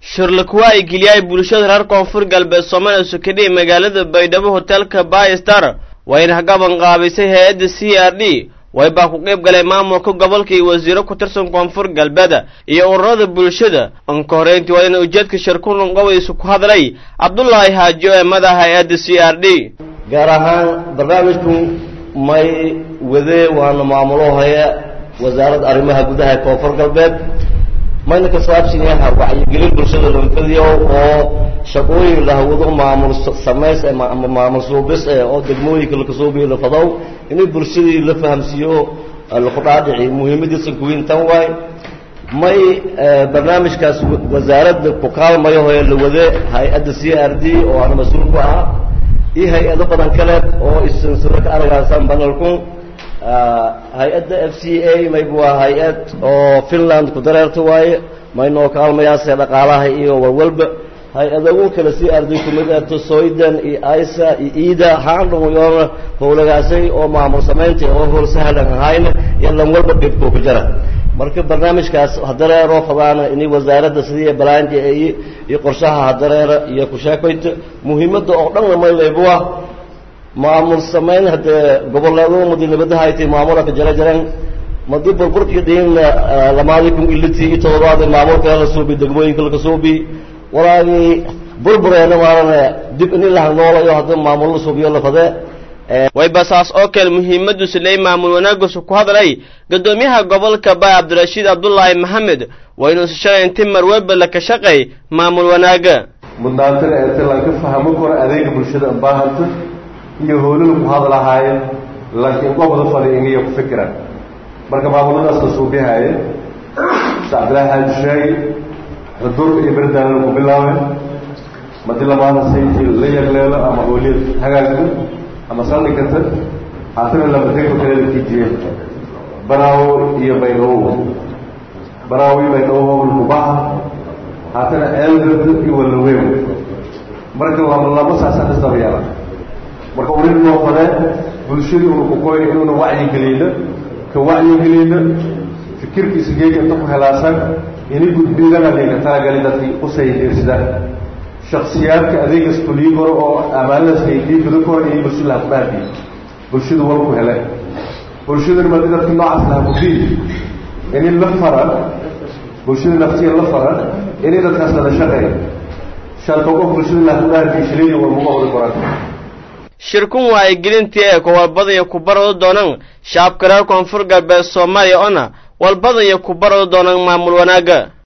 shirlakuwa ay geliyay bulshada reer koonfur galbeed soomaaliya sukadhi magaalada baydhabo hoteelka baystar wayna gaban qaabisay hay-adda c r d waybaa ku qayb galay maamulka gobolka iyo wasiiro ku tirsan koonfur galbeed iyo ururada bulshada anka horeyntii waa ina ujeedka shirkulan qobadiisu ku hadlay cabdulaahi haajo ee madaxa hay-adda c r d gaar ahaan barnaamijku may wade waana maamulo haya wasaaradda arrimaha gudaha ee koonfur galbeed mayna ka saabsan yaha wacyigelin bulshada lanfadiyo oo shaqooyin lahawado maamul samays ama maamul suubis eh oo degmooyinka lakasuubiyo lafadow inay bulshadii la fahamsiiyo lakudhaadhici muhiimadiisa kuwiin tan waay may barnaamijkaas wasaaradda ku kaalmayo hoye la wade hay-adda c r d oo aan mas-uul ku ah iyo hay-ado badan kale oo isinsiro ka aragaasan banalku hay-adda f c a mayb waa hay-ad oo finland ku dareerta waaye maynoo kaalmayaase dhaqaalaha iyo walwalba hay-adagu kale c r d kumid ato soydan iyo isa iyo ida haandhunyoona howlagaasay oo maamul samaynta oo howl sahlan ahayna iyo lan walba dhibkoo ku jira marka barnaamijkaas hadareeroo fadaana inay wasaaradda sidii balaanja iyo iyo qorshaha hadareera iyo kusheekoyta muhiimadda oo dhanna maylaybuwa maamul samayn haddee goboleedo madi nabadahaytay maamulaka jara jaran madi burburkii dhiinna lamaadii kun iliti iyo todobaadi maamulka la suubi degmooyinka laga suubi walaagii burbureena maalana dib in ilaha noolayo hadda maamul la suubiyo la fadee wayba saas oo kale muhiimadduusi ley maamul wanaagusu ku hadlay guddoomiyaha gobolka baay cabdirashiid cabdulaahi maxamed waa inuusi shalay inti marweba laka shaqay maamul wanaaga mudnaantana eete lanka fahmo karo adeega bulshada baahanta iyo howlada ku hadlahaayeen laakiin qobda fadhi ingiyo ku fikiraan marka maamuladaas la suubihaaye cabdilaahi xaaji sheegi xuduurka iyo berdaalana ku bilaabeen madi lamaada sayti la yagleelo ama howliyad hagaagta ama saldhigata haatana lamadegba kaleeda kijiyeen baraawo iyo baydhabo baraawo iyo baydhabo lukubaha haatana eelgada iyo walaweyn marka lama lama saasa isdaba yeela marka urin noo fadee bulshadii una kukoyn inuuna wacyigeliyna ka wacyigeliyna fikirkiisa geega inta ku helaasan ini gudbidana layka talagali dadkii usaydirsidaan shaksiyaadka adeegas fulii karo oo amaanadaas haydii guda karo inay bulshada laha kudhaafiy bulshada wal ku hele bulshadana madi dadki noocaas laha kudii ini la fara bulshada naftiya la fara inay dadkaas lada shaqeey shanka qof bulshada laha kudhaafiy shilini walmuga wada koran shirkun waa ay gelintii ee kuwalbadaya ku barado doonaan shacabka reer koonfur galbeed soomaaliya oona walbadaya ku barado doonaan maamul wanaaga